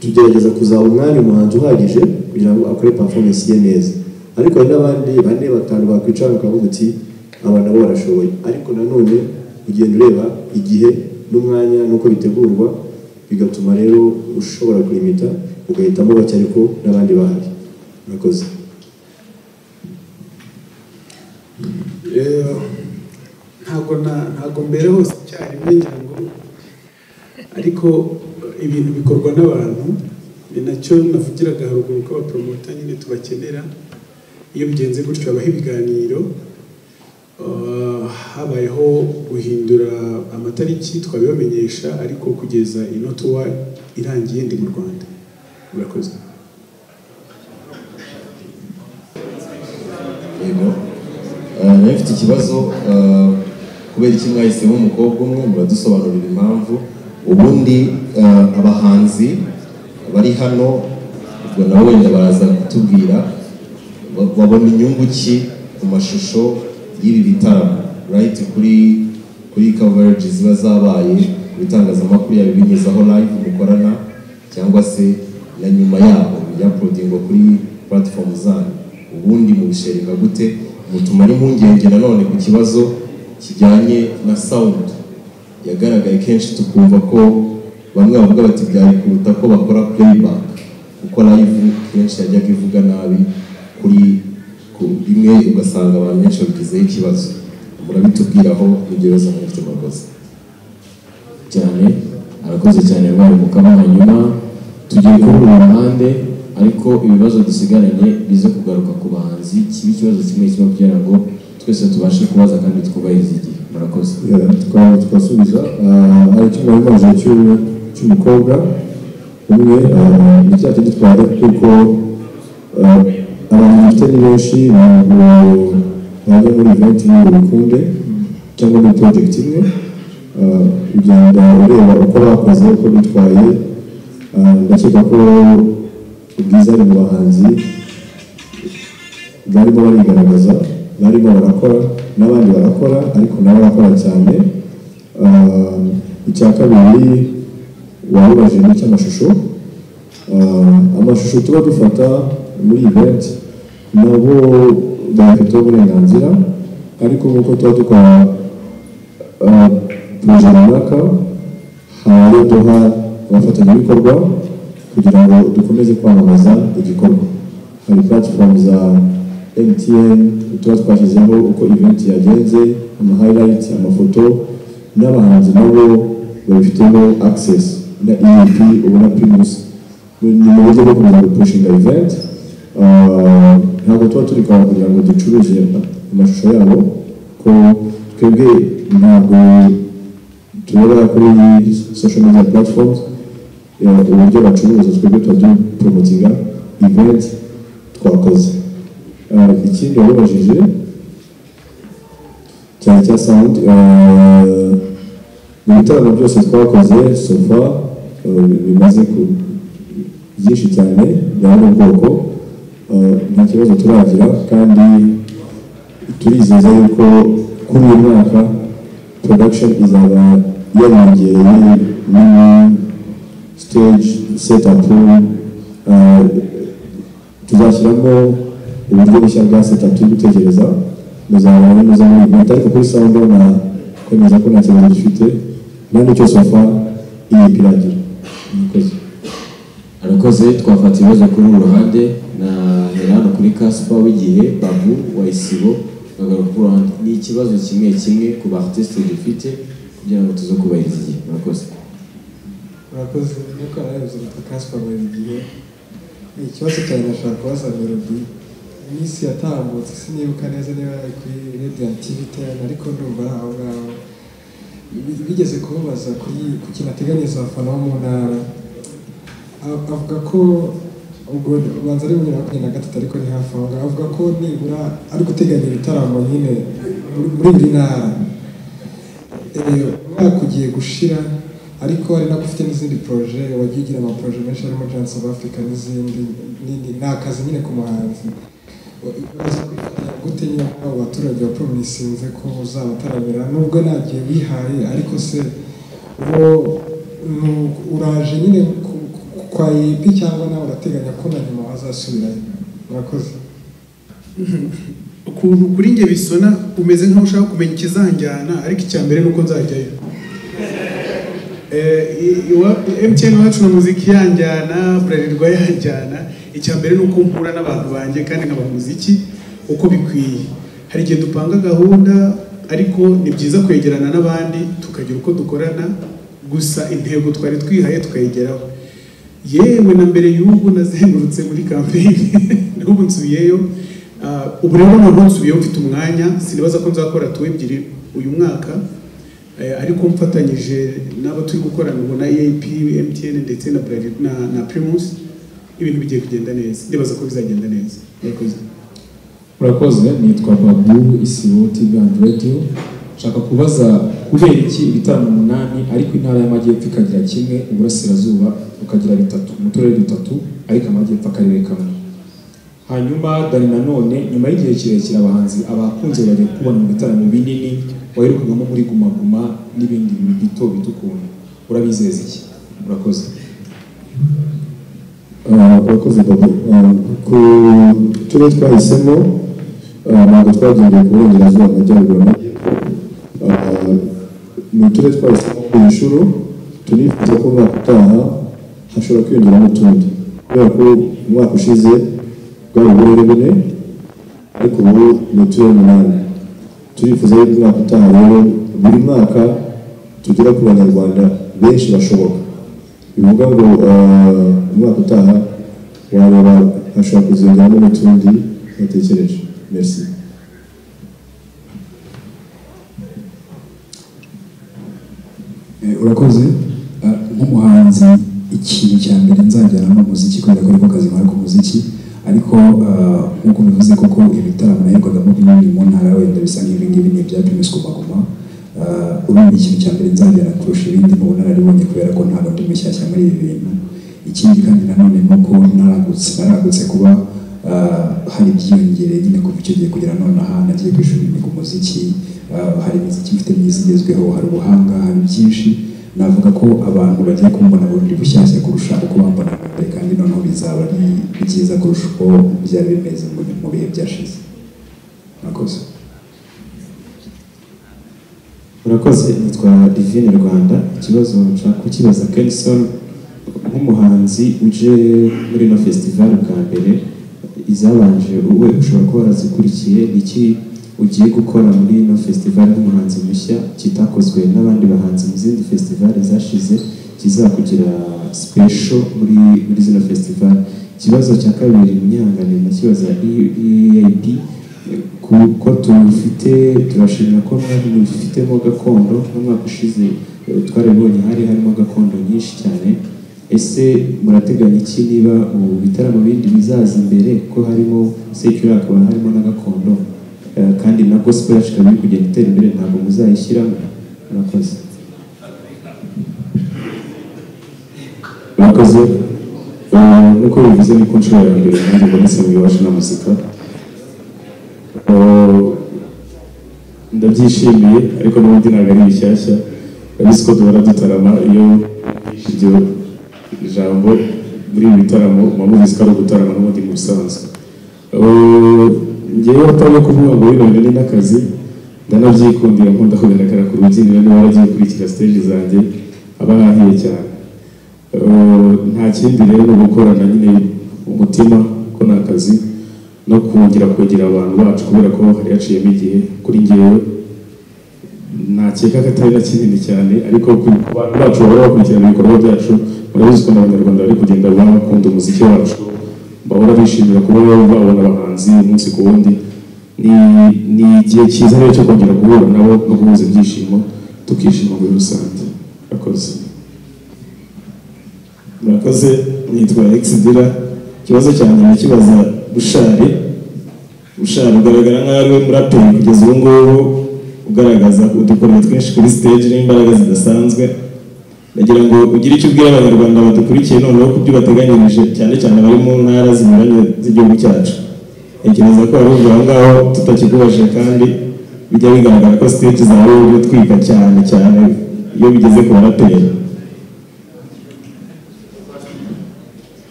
tugerageza kuzaba umwanya umuhanzi uhagije kugira ngo akore performance ye neza ariko hari n'abandi bane batanu bakwicara bakavuga uti aba nabo barashoboye ariko nanone ugenda ureba igihe n'umwanya n'uko bitegurwa bigatuma rero ushobora kurimita ugahitamo bake ariko n'abandi bahari murakoze Eh, ntabwo na ntabwo mbere hose icyarimwe ngira ngo ariko ibintu bikorwa n'abantu ni nacyo navugiraga haruguru ko abapromota nyine tubakenera iyo bigenze gutyo habaho ibiganiro Eh, habayeho guhindura amatariki twabibamenyesha ariko kugeza ino tuwa irangiye ndi mu rwanda murakoze yego Eh, nayo mfite ikibazo eh, kubera iki mwahisemo umukobwa umwe muradusobanurira impamvu ubundi eh, abahanzi bari hano ubwo nabo wenda baraza kutubwira ba- babona inyungu ki ku mashusho y'ibi bitaramo right kuri kuri coverage ziba zabaye ku bitangazamakuru yaba ibinyuzaho live mukorana cyangwa se na nyuma yabo byaporodingwa kuri platform zanyu ubundi mubisharinga gute mutuma n'impungenge nanone ku kibazo kijyanye na sound yagaragaye kenshi tukumva ko bamwe bavuga bati byari kuruta ko bakora playback kuko live kenshi yajyaga ivuga nabi kuri ku bimwe ugasanga abantu benshi babigizeho ikibazo murabitubwiraho mugereza mufite murakoze cyane arakoze cyane rwari mukama hanyuma tugiye kuri uru ruhande ariko ibibazo dusigaranye bize kugaruka ku bahanzi kiba ikibazo kimwe kimwe kugira ngo twese tubashe kubaza kandi twubahirize igihe murakoze twaba twasubiza ah, hari icyuma imaze cy'u- cy'umukobwa umwe ah, ni cya kindi twari kuko ah, abantu dufite ni benshi ntabwo bajya muri event imwe ngo bikunde cyangwa muri project imwe Ah, ugenda ureba uko bakoze uko bitwaye Ah, ndakeka ko ubwiza ari mu bahanzi barimo barigaragaza barimo barakora n'abandi barakora ariko nabo barakora cyane Ah, icya kabiri wabibaje ni icy'amashusho Ah, amashusho tuba dufata muri event nabo bayafiteho uburenganzira ariko nk'uko tuba dukora ah, poroje runaka haba duha abafatanyabikorwa kugira ngo dukomeze kwamamaza igikorwa hari platform za MTN tuba twashyizeho uko event yagenze ama highlights amafoto n'abahanzi nabo babifitemo access na EAP ubu na Primus ni mu buryo bwo kugira ngo pushinga event Ah, ntabwo tuba turi kwa kugira ngo ducuruze amashusho yabo ko twebwe ntabwo tureba kuri social media platforms ya, uburyo bacuruza twebwe tuba turi promotinga event twakoze Ah, ikindi wabibajije cyane cya sound ah, mu bitaramo byose twakoze sofa ah, bimaze ku byinshi cyane bya buri bwoko ah, nta kibazo turagira kandi turizeza yuko kuri uyu mwaka production izaba yariyongereye muri stage setup ah, tuzashyiramo uburyo bushya bwa setup turi gutekereza muzabona neza muri iyi ariko kuri sound na kwemeza ko nta kibazo gifite nta n'icyo sofa iyi piragira murakoze arakoze twafata ibibazo kuri uru ruhande na herano kuri kasipa w'igihe babu wayisibo kagaruka kuri uru ruhande ni ikibazo kimwe kimwe ku ba artiste dufite kugira ngo tuze kubahiriza igihe murakoze murakoze nuko arabizi na kasipari buri gihe ni ikibazo cyane nashobora kubaza melody iminsi yatambutse sinibuka neza niba yari kuri radiant ten ariko ndumva ari aho ngaho Bi- bigeze kumubaza kuri ku kintu ateganyiriza abafana bo mu ntara A- avuga ko ubwo ubanza ari bibiri na makumyabiri na gatatu ariko ni hafi aho ngaho avuga ko nibura ari guteganya ibitaramo nyine muri- muri buri ntara Eh, umwaka ugiye gushira ariko hari nabwo ufite n'izindi proje wagiye ugira amaporoje menshi harimo Giants of Africa n'izindi nini ni akazi nyine ku muhanzi uraza kwifatanya gute nyine abo baturage wa promisinze ko uzabataramira nubwo nta gihe wihaye ariko se uwo nu- uraje nyine ku- ku- kwa yipi cyangwa nawe urateganya ko na nyuma wazasubirayo murakoze ukuntu kuri njye bisona umeze nkaho ushaka kumenya ikizanjyana ariko icya mbere ni uko nzajyayo Eh, i- iwa- MTN wacu na muziki yanjyana burarirwa yanjyana icya mbere ni uko mpura n'abantu banjye kandi nkaba muziki uko bikwiye hari igihe dupanga gahunda ariko ni byiza kwegerana n'abandi tukagira uko dukorana gusa intego twari twihaye tukayigeraho yewe na mbere y'ubu nazengurutse muri kampeyini n'ubu nsubiyeyo Ah, ubu rero noneho nsubiyeho mfite umwanya sinibaza ko nzakora tu ebyiri uyu mwaka Eh, ariko mfatanyije n'abo turi gukorana ubu na EAP, MTN ndetse na Bralirwa- na, na Primus ibintu bigiye kugenda neza ndibaza ko bizagenda neza murakoze murakoze nitwa babu isibo tv and radio nshaka kubaza kubera iki ibitaramo umunani ariko intara y'amajyepfo ikagira kimwe uburasirazuba bukagira bitatu mu turere dutatu ariko amajyepfo akarere kamwe hanyuma dani nanone nyuma y'igihe kirekire abahanzi abakunze bajya kubona mu bitaramo binini waherukagamo muri guma guma n'ibindi bintu bito bito ukuntu urabizeza iki murakoze urakoze babo ku turere twahisemo ah, ntabwo twagendeye ku burengerazuba amajyaruguru amajyepfo Ah, ni uturere twahisemo ku nshuro turifuza ko umwaka utaha hashobora kwiyongeramo utundi kubera ko umwaka ushize bwari uburere bune ariko ubu ni uturere umunani turifuza yuko umwaka utaha rero buri mwaka tugera ku banyarwanda benshi bashoboka bivuga ngo ah, umwaka utaha wareba hashobora kuzongeramo n'utundi batekereje merci Eh, urakoze Ah, nk'umuhanzi ikintu cya mbere nzajyana ni umuziki kubera ko ariko kazi nkora ku muziki ariko ah, nk'uko bivuze koko ibitaramo naherwagamo binini mu ntara wenda bisa nk'ibi ngibi ni ibya primus guma guma Ah, urumva ikintu cya mbere nzajyana kurusha ibindi mu bunararibonye kubera ko ntabwo ndi mushyashya muri ibi bintu ikindi kandi nanone ni uko naragutse naragutse kuba ah, hari ibyiyongereye nyine kuva icyo gihe kugera nonaha nagiye ku ishuri niga umuziki ah, hari imiziki mfite myiza igezweho hari ubuhanga hari byinshi navuga ko abantu bagiye kumbona bundi bushyashya kurusha uko bambona mbere kandi noneho bizaba ari byiza kurusha uko byari bimeze mu mu bihe byashize murakoze murakoze nitwa divine rwanda ikibazo nshaka kukibaza kenison nk'umuhanzi uje muri ino fesitivali bwa mbere izabanje wowe ushobora kuba warazikurikiye ni iki ugiye gukora muri ino fesitivali nk'umuhanzi mushya kitakozwe n'abandi bahanzi mu zindi fesitivali zashize kizakugira sipesho muri muri zino fesitivali ikibazo cya kabiri munyihangane ndakibaza eap kuko tubifite turashimira ko mwari mubifitemo gakondo n'umwaka ushize eh, twarabibonye hari harimo gakondo nyinshi cyane ese murateganya iki niba ubu bitaramo bindi bizaza imbere ko harimo sekuru hakaba harimo na gakondo eh, kandi na gospel yacu ikaba iri kugenda itera imbere ntabwo muzayishyiramo murakoze murakoze Eh, nk'uko bivuze ni ku nshuro ya mbere nanjye mbonetse mu iwacu na muzika Eh, ndabyishimiye ariko n'ubundi ntabwo ari bishyashya urabona ko duhora dutarama iyo mvugisha iryo jambo muri ibi bitaramo muba mubizi ko ari ugutarama n'ubundi mu busanzwe Eh, ngewe atari no kuvuga ngo bino bintu ni n'akazi ndanabyikundira nkunda kugaragara ku rubyiniro niba waragiye kurikira stage zanjye aba ahangiye cyane Eh, nta kindi rero ni ugukorana nyine umutima ko ni akazi no kongera kwegera abantu bacu kubera ko hari haciyemo igihe kuri ngewe nakeka ko atari na kinini cyane ariko ku ku bantu bacu bahora bakurikirana ibikorwa byacu murabizi ko n'abanyarwanda bari kugenda baba bakunda umuziki wacu bahora bishimira kuba babona abahanzi umunsi ku wundi ni ni igihe cyiza rero cyo kongera guhura nabo no guhuza ibyishimo tukishima muri rusange murakoze murakoze nitwa exidira ikibazo cyanjye nakibaza bushari bushari ugaragara nk'aho ari we muraperi kugeza ubu ngubu ugaragaza udukorero twinshi kuri stage n'imbaraga zidasanzwe ndagira ngo ugire icyo ubwira abanyarwanda badukurikiye noneho ku byo bateganyirije cyane cyane abari mu ntara zinyuranye z'igihugu cyacu ntekereza ko hari ubwo aho ngaho tutakikubaje kandi bijya bigaragara ko stage zawe uri gutwika cyane cyane iyo bigeze ku baraperi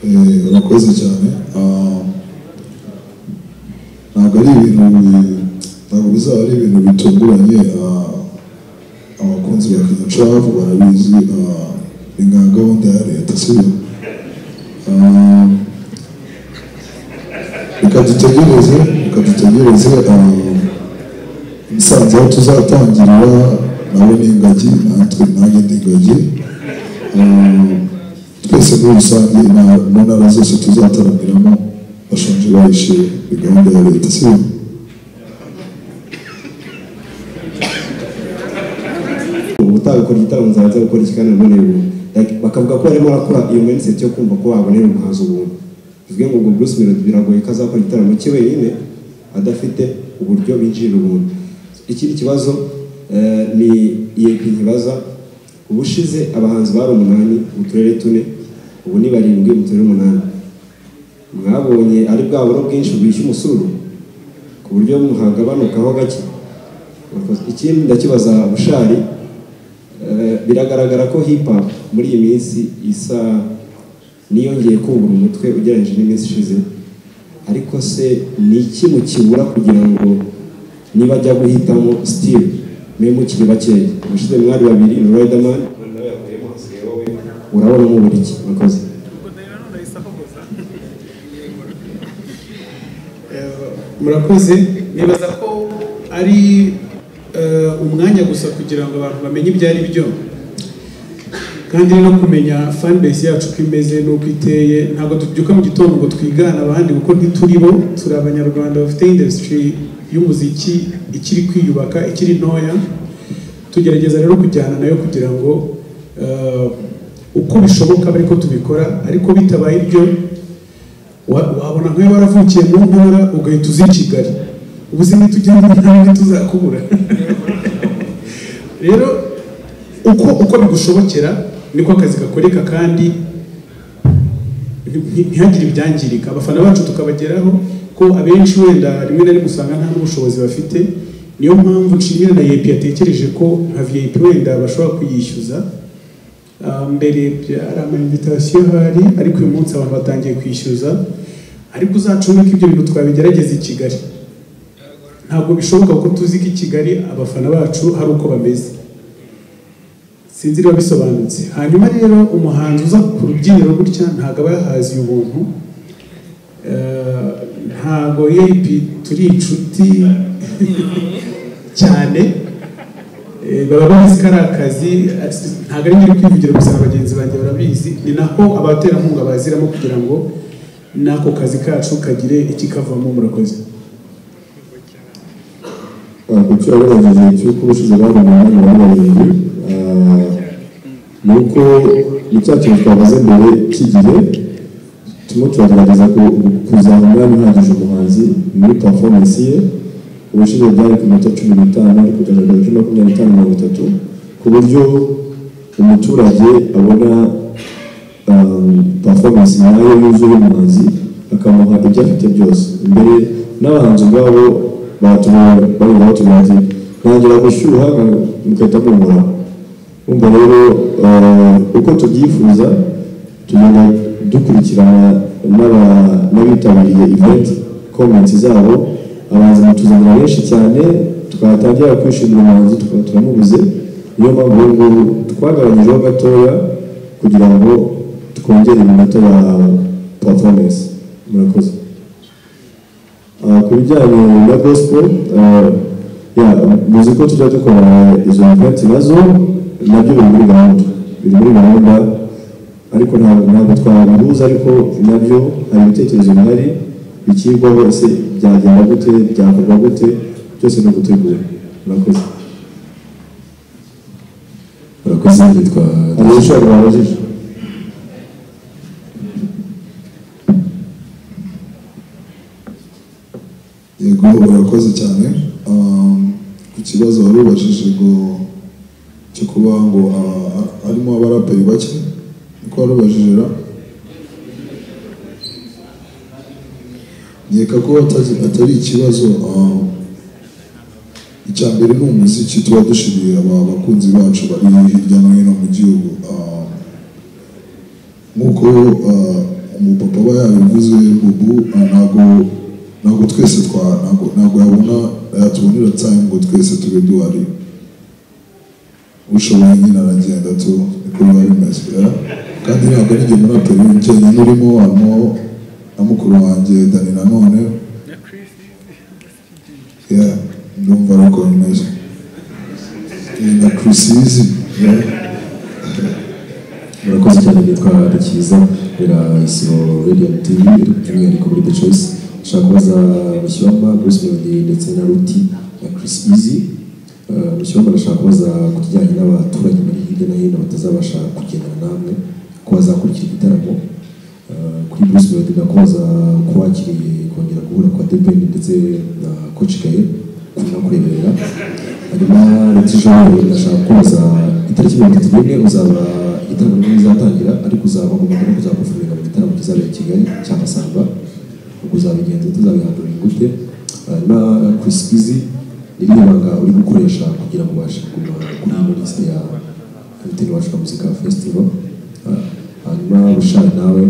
Eh, urakoze cyane Ah, ntabwo ari ibintu bi- ntabwo bizaba ari ibintu bitunguranye Ah, abakunzi ba kinyacafu barabizi Ah, ni nka gahunda ya leta sibyo Ah, reka dutegereze reka dutegereze Ah, musanze aho tuzatangirira nawe ni ingagi natwe nanjye ni ingagi Ah, twese muri rusange na- mu ntara zose tuzataramiramo bashonje bahishe ni gahunda ya leta si byo? ubu utabikora igitaramo nzaba nzabikora iki kandi none ubu like bakavuga ko arimo arakora iyo mindset yo kumva ko wabonera umuhanzi ubuntu bivuge ngo ubwo Bruce Melody biragoye ko azakora igitaramo cye wenyine adafite uburyo binjirira ubuntu ikindi kibazo eh, ni EAP nkibaza ubushize abahanzi bari umunani mu turere tune ubu ni barindwi mu turere umunani mwabonye ari bwa buro bwinshi bwishyu umusuru ku buryo muhagabanukaho gake Murakoze. ikindi ndakibaza bushari Eh, biragaragara ko hip hop muri iyi minsi isa niyongeye kubura umutwe ugereranyije n'iminsi ishize ariko se ni iki mukibura kugira ngo niba ajya guhitamo style mwe mukiri bakeya ubushize mwari babiri ni Riderman urabona mu buriki murakoze murakoze nibaza ko ari eh, umwanya gusa kugira ngo abantu bamenye ibyo ari byo kandi no kumenya fanbase yacu uko imeze n'uko iteye ntabwo tubyuka mu gitondo ngo twigane abandi kuko ntituri bo turi abanyarwanda bafite industry y'umuziki ikiri kwiyubaka ikiri ntoya tugerageza rero kujyana nayo kugira ngo eh, uko bishoboka abe ariko tubikora ariko bitabaye ibyo wa- wabona nk'ayo waravukiye mu ntara ugahita uza i kigali ubuzima tugenda ntabwo tuzakubura rero uko uko bigushobokera niko akazi gakoreka kandi nti- ntihagire ibyangirika abafana bacu tukabageraho ko abenshi wenda rimwe na rimwe usanga nta n'ubushobozi bafite niyo mpamvu nshimira na yepi yatekereje ko nka vip wenda bashobora kuyishyuza Ah, mbere byari amainvitation ahari ariko uyu munsi abantu batangiye kwishyuza ariko uzacunge ko ibyo bintu twabigerageza i kigali ntabwo bishoboka ko tuzi ko i kigali abafana bacu hari uko bameze sinzi niba bisobanutse hanyuma rero umuhanzi uza ku rubyiniro gutya ntabwo aba yahaziye ubuntu Eh, ntabwo yp turi inshuti cyane Eh, baba bazi ko ari akazi ati- ntabwo ari nyiri kwivugira gusa na bagenzi banjye barabizi ni nako abaterankunga baziramo kugira ngo n'ako kazi kacu kagire ikikavamo murakoze icyo yagaragaje cy'uko ubushize bari mu mwanya wa barindwi ah, ni uko ni cya kintu twavuze mbere cy'igihe turimo turagerageza ku- kuzana umwanya uhagije umuhanzi muri performance ye ubushize byari ku minota cumi n'itanu ariko byagaragaje kuri makumyabiri n'itanu mirongo itatu ku buryo umuturage abona um, performance nyayo yuzuye umuhanzi akamuha ibyo afite byose mbere n'abahanzi ubwabo batuma bavuga batuma ati ntangira gushyuha nka- mugahita mumura umva rero eh, uko tubyifuza tugenda dukurikirana n'aba- n'abitabiriye event comments zabo abahanzi batuzanira benshi cyane twatangira kwishimira umuhanzi tukaba turamubuze niyo mpamvu ubu ngubu twagabanyijeho gatoya kugira ngo twongere iminota ya performance murakoze Ah, ku bijyanye na gospel ah, ya muzi ko tujya dukora izo event nazo nabyo biri muri gahunda biri muri gahunda ariko nta- ntabwo twabihuza ariko nabyo hari ibitekerezo bihari bikigwaho ese byagenda gute byakorwa gute byose ni ugutegura murakoze murakoze nitwa hari ibishobora babajije yego urakoze cyane Um, ku kibazo wari ubajije ngo cyo kuba ngo ah, ah, harimo abaraperi bake niko wari ubajije ra nkeka ko atazi- atari ikibazo um, icya mbere ni umuziki tuba dushimiye aba bakunzi bacu bari hirya no hino mu gihugu Um, nk'uko ah, umupapa aba yabivuze bubu ah, ntabwo ntabwo twese twa ntabwo ntabwo yabona yatubonera time ngo twese tube duhari ushoboye nyine aragenda tu niko biba bimeze eh? kandi ntabwo ari njye muraperi jyenyine urimo harimo na mukuru wanjye dani nanone yeah ndumva ari uko bimeze Eh, na kirisizi murakoze cyane nitwa dukiza rera isibo radio and tv by'umwihariko muri the choice nshaka kubaza mushyamba bruce melody ndetse na ruti na chris easy mushyiramo ndashaka kubaza ku kijyanye n'abaturage bari hirya no hino batazabasha kugendana namwe ko bazakurikira igitaramo Eh, kuri bruce melody ndakubaza ko wakiriye kongera guhura kwa debeni ndetse na koci kaye kunakureberera hanyuma retijoni ndashaka kubaza itariki mirongo itatu n'imwe uzaba igitaramo nibwo bizatangira ariko uzaba ugomba no kuzakufurira mu gitaramo kizabera i kigali cya masamba ubwo uzabigenza tuzabihandurira gute hanyuma chris bizi ni irihe banga uri gukoresha kugira ngo ubashe kuguma kuri ino lisite ya hoteli wacu ka muzika festival Eh, hanyuma bushari nawe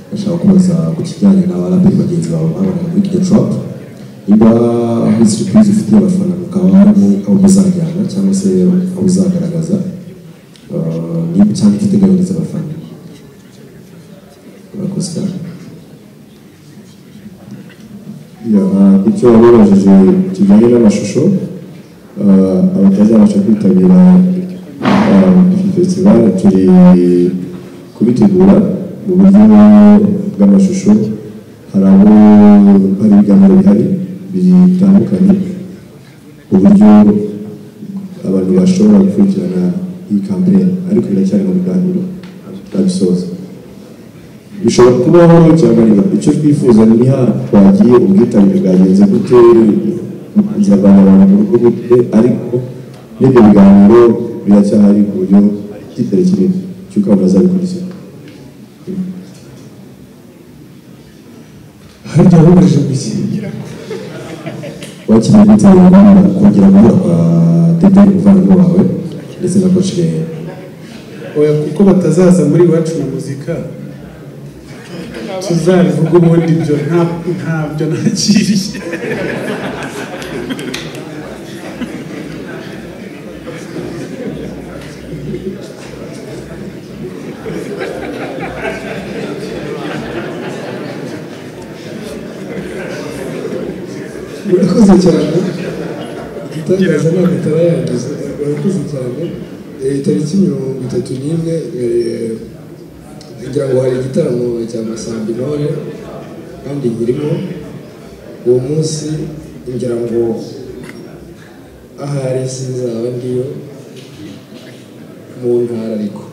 ndashaka kubaza ku kijyanye n'abaraperi bagenzi bawe baboneka kuri the trap niba hari surprise ufitiye abafana mukaba harimo aho muzajyana cyangwa se aho uzagaragaza Eh, niba cyangwa ufite gahunda abafana murakoze cyane Ya, ah, icyo wababajije kijyanye n'amashusho ah, abatazabasha kwitabira iyi festival turi kubitegura mu buryo bw'amashusho hari abo hari ibiganiro bihari bitandukanye uburyo abantu bashobora gukurikirana iyi kampeyini ariko biracyari mu biganiro turabisoza bishobora kubaho cyangwa icyo twifuza ni ha twagiye ubwitabire bwagenze gute nzavana abantu mu rugo gute ariko n'ibyo biganiro biracyahari ku buryo kitari kinini cy'uko abantu bazabikurikira harya wababajije gusa wakiriye gutegura abana kongera guhura kwa dede umuvandimwe wawe ndetse na koci kaye oya kuko batazaza muri iwacu mu muzika tuzabivuga ubundi ibyo nta- ntabyo nakiriye murakoze cyane igitangaza ntabwo itaba yangiza murakoze cyane Eh, tariki mirongo itatu n'imwe eh, ngira ngo hari igitaramo cya masambi nore kandi nyirimo uwo munsi ngira ngo ahari sizaba ngiyo mu ntara ariko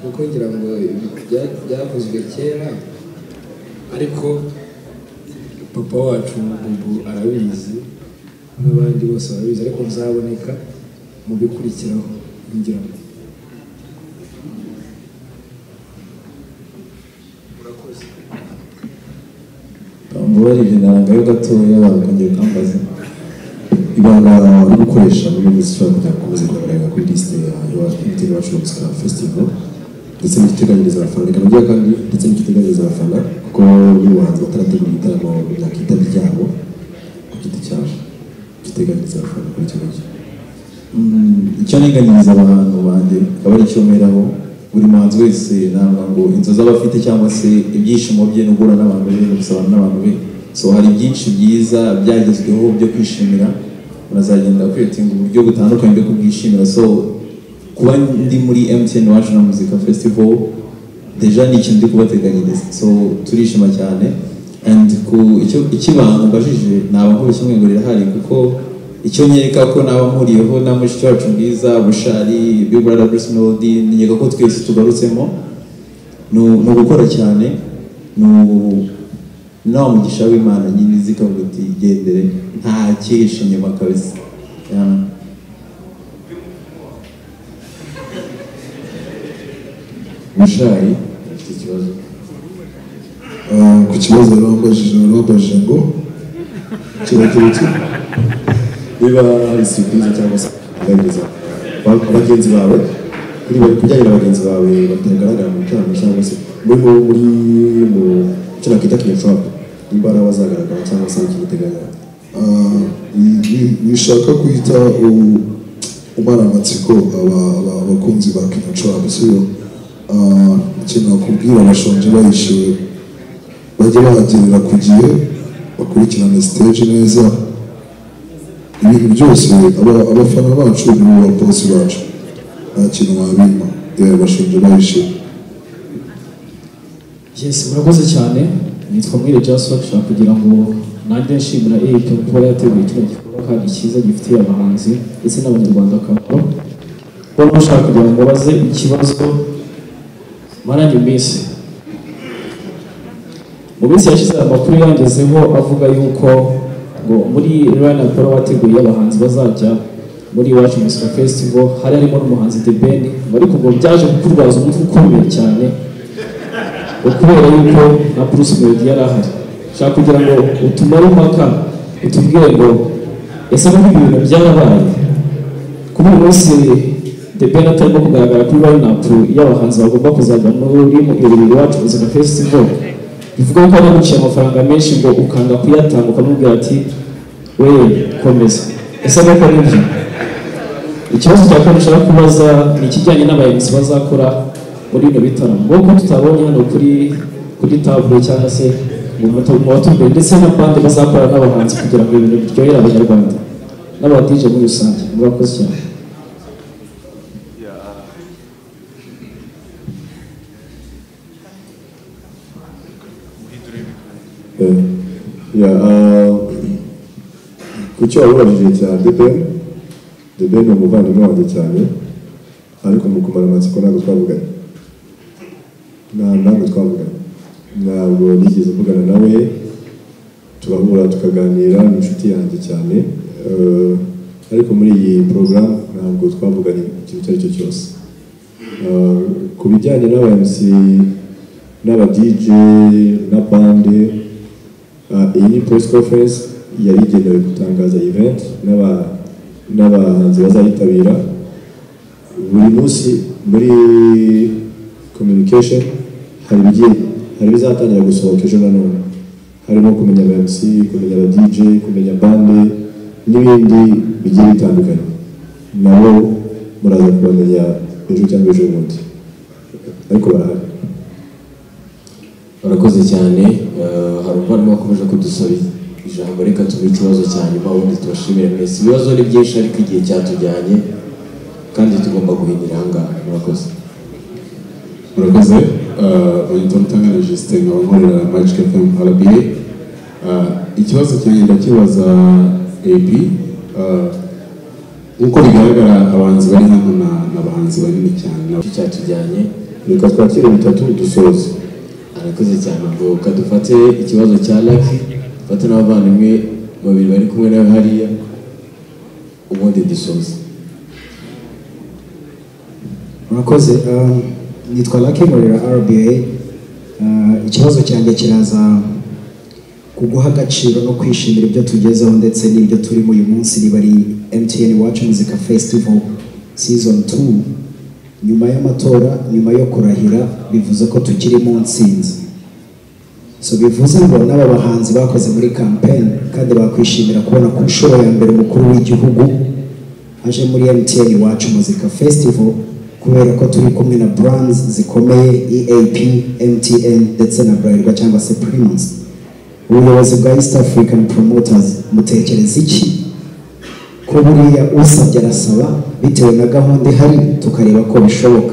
kuko ngira ngo ibi bya- byavuzwe kera ariko papa wacu bubu arabizi n'abandi bose barabizi ariko nzaboneka mu bikurikiraho ngira ngo mbabarire narangayo gatoya bakongera ukambaza ibanga uri gukoresha muri iyi minsi ushobora kugira ngo ukomeze kugaragara kuri lisite yawe ibitego wacu muzika festival ndetse n'igiteganyiriza abafana reka nabyo kandi ndetse n'igiteganyiriza abafana kuko buri bahanzi batarategura ibitaramo byakwitabye ibyabo ku giti cyabo giteganyiriza abafana kuri icyo ngicyo Mm, icyo nteganyiriza abantu banjye akaba ari icyo meraho buri muhanzi wese ntabwo ngo inzozi aba afite cyangwa se ibyishimo bye no guhura n'abantu be no gusabana n'abantu be so hari byinshi byiza byagezweho byo kwishimira unazagenda kwitinga uburyo butandukanye bwo kubwishimira so kuba ndi muri MTN wacu na muzika festival deja ni ikintu ndi kubateganyiriza so turishima cyane and ku icyo ikibanga mbajije naba nkubise umwe ngo rirahari kuko icyo nyereka ko naba mpuriyeho na mushiki wacu bwiza bushari big brother bruce melody nkeka ko twese tugarutsemo ni u- ni ugukora cyane ni u- na wa mugisha w'imana nyine izi ikavuga iti gendere nta cyihishe inyuma kabisa Yeah. Mushari afite ikibazo Ah, ku kibazo bambajije bambajije ngo kiragira iki niba hari surprise cyangwa se kuganiriza ba- bagenzi bawe kuri bari kujyanye na bagenzi bawe batagaragara mu gitaramo cyangwa se muri mu muri mu cyo nakita kinyafurapa niba ari abazagaragara cyangwa se ikintu uteganya Ah, ni- ni- bishaka kwita u- umaramatsiko aba- aba- abakunzi ba kino club siyo Ah, ikintu nakubwira abashonje bahishiwe bajye bahagerera ku gihe bakurikirane stage neza ibintu byose aba- abafana bacu ni bo babosi bacu nta kintu wabima yewe bashonje bahishiwe Yes, murakoze cyane nitwa mwire Joshua dushaka kugira ngo nanjye nshimira iyi kuba yateguye kino gikorwa icyaka cyiza gifitiye abahanzi ndetse n'abanyarwanda akamaro baba bashaka kugira ngo babaze ikibazo maranye iminsi mu minsi yashize hari amakuru yangezeho avuga yuko ngo muri rana polo wateguye abahanzi bazajya muri iwacu musika festival hari harimo n'umuhanzi The Ben ariko ngo byaje kukurwaza umutwe ukomeye cyane ngo kubera yuko na Bruce Melody yari ahari ushaka kugira ngo utumare impaka utubwire ngo ese n'uko ibintu byarabaye kuri uyu munsi The Ben atarimo kugaragara kuri lineup y'abahanzi bagomba kuzajya muri Iribiri Iwacu Muzika Festival bivuga ko anaguciye amafaranga menshi ngo ukanga kuyatanga ukamubwira ati wewe komeza ese nuko ni byo ikibazo cya kabiri ushaka kubaza ni ikijyanye n'abayobozi bazakora muri bino bitaramo nk'uko tutabonye hano kuri kuri tabure cyangwa se mu muto- mu batumbere ndetse na bande bazakora n'abahanzi kugira ngo ibintu biryohere abanyarwanda n'abadije muri rusange murakoze cyane Yeah, uh, ku cyo wababajije cya deben deben ni umuvandimwe wanjye cyane ariko mu kumara amatsiko ntabwo twavuganye nta ntabwo twavuganye ntabwo nigeze mvugana nawe turahura tukaganira ni inshuti yanjye cyane uh, ariko muri iyi porogaramu ntabwo twavuganye ikintu icyo ari cyo cyose Uh, ku bijyanye n'aba MC n'aba DJ na bande Ah, iyi press conference yari igenewe gutangaza event n'aba- n'abahanzi bazayitabira buri munsi muri communication hari ibigiye hari ibizatangira gusohoka ejo nanone harimo kumenya aba MC kumenya aba DJ kumenya bande n'ibindi bigiye bitandukanye nabo muraza kubamenya ejo cyangwa ejo bundi ariko barahari barakoze cyane eh, hari umuvandimwe wakomeje kudusaba ijambo reka tuguhe ikibazo cya nyuma ubundi tubashimire mwese ibibazo ni byinshi ariko igihe cyatujyanye kandi tugomba guhinyira ahangaha murakoze murakoze banyita mutanga na Justin nkabonera Magic FM RBA Ah, ikibazo cyanjye ndakibaza AB Ah, nk'uko bigaragara abahanzi bari hano na- ni abahanzi banini cyane cyatujyanye reka twakire bitatu dusoze arakoze cyane ubwo kadufate ikibazo cya laki dufate n'abavandimwe babiri bari kumwe nawe hariya ubundi dusoze murakoze um, nitwa Lucky Murira RBA Uh, ikibazo cyanjye kiraza kuguha agaciro no kwishimira ibyo tugezeho ndetse n'ibyo turimo uyu munsi riba ari MTN Watch Music Festival Season 2 nyuma y'amatora nyuma yo kurahira bivuze ko tukiri mu nsinzi so bivuze ngo n'aba bahanzi bakoze muri campaign kandi bakwishimira kubona ku nshuro ya mbere umukuru w'igihugu aje muri MTN Iwacu Muzika Festival kubera ko turi kumwe na brands zikomeye EAP, MTN ndetse na Bralirwa cyangwa se Primus ubuyobozi bwa East African Promoters mutekereza iki ko buriya usabye arasaba bitewe na gahunda ihari tukareba ko bishoboka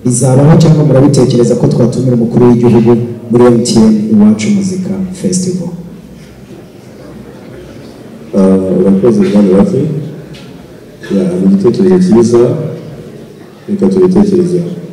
bizabaho cyangwa murabitekereza ko twatumira umukuru w'igihugu muri MTN Iwacu Muzika Festival Ah, urakoze bwana bake ni igitekerezo cyiza reka tubitekerezeho